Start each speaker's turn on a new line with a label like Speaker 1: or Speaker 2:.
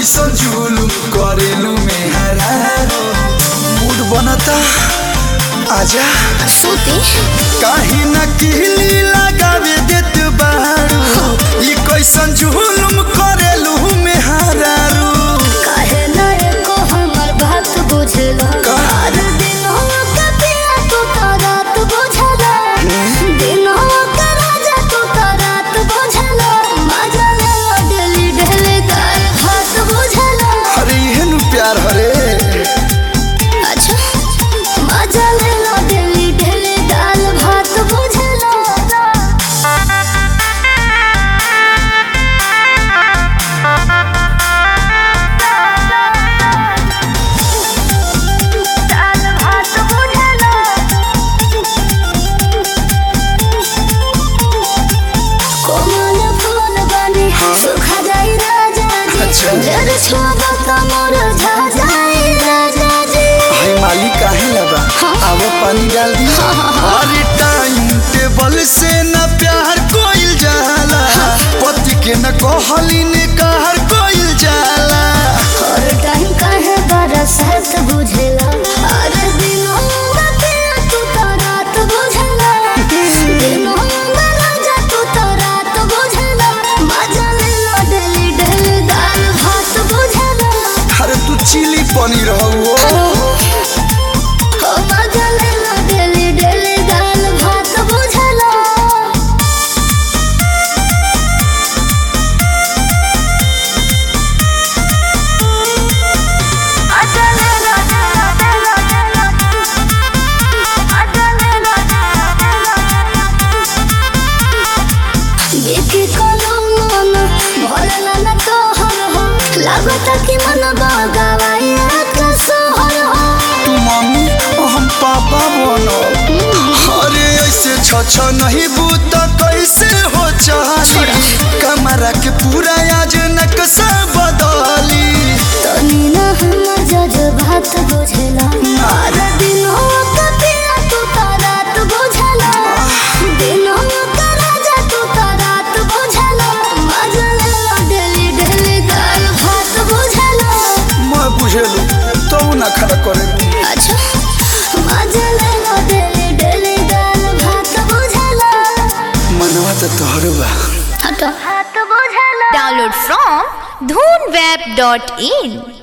Speaker 1: कैसन जुलुम करेलू में हरारो मूड बनता आजा
Speaker 2: सूती
Speaker 1: काहे न किहली लगावे देत बारू ई कैसन जुलुम करेलू में हरारू
Speaker 2: काहे ना एको हमर बात बुझला
Speaker 1: का?
Speaker 2: हर दिन के पिया तू तो रात बुझला दिनवा के राजा तू तो रात बुझला मजा ले डेली डेली दाल भात बुझला
Speaker 1: अरे इहे नु प्यार हरे
Speaker 2: अच्छा मजा ले डेली डेली दाल भात बुझला दाल भात बुझला कोमल फूल बने सुखा जाई राजा जी
Speaker 1: अच्छा।
Speaker 2: जर छुआ त मोर झा जाई राजा जी
Speaker 1: हाय मालिक काहे लबा आवा पानी डाल दी अरे टाइम टेबल से न प्यार कोइल जाला पति के न कहली ने कहर कोइल जाला
Speaker 2: और टाइम काहे बरसात बुझेला अरे दिनों में पिया तू तो रात बुझेला दिनों में राजा तू तो रात बुझेला मजा ले लो डेली डेली दाल भात बुझेला
Speaker 1: अरे तू चिली पनीर हो
Speaker 2: ओ मजा ले लो डेली डेली दाल भात बुझेला देखी कोनो मन भरला न तोहर हो लागत कि मन बगावाई का सोहर हो
Speaker 1: तू मम्मी और हम पापा बनो अरे ऐसे छ छ नहीं बूत कैसे हो चाली कमरा के पूरा आज नक्शा बदली
Speaker 2: तनी न हमर जज्बात बुझेला हर दिन हो कपिया तू तो रात बुझेला दिन हो का राजा तू तो रात बुझेला मजा ले लो डेली डेली दाल भात बुझेला
Speaker 1: मैं बुझेलू तो ना खड़ा करे
Speaker 2: अच्छा मजा ले लो डेली डेली दाल भात बुझेला
Speaker 1: मनवा तो तोहर बा
Speaker 2: हटो हाथ बुझेला
Speaker 3: Download from dhoonweb.in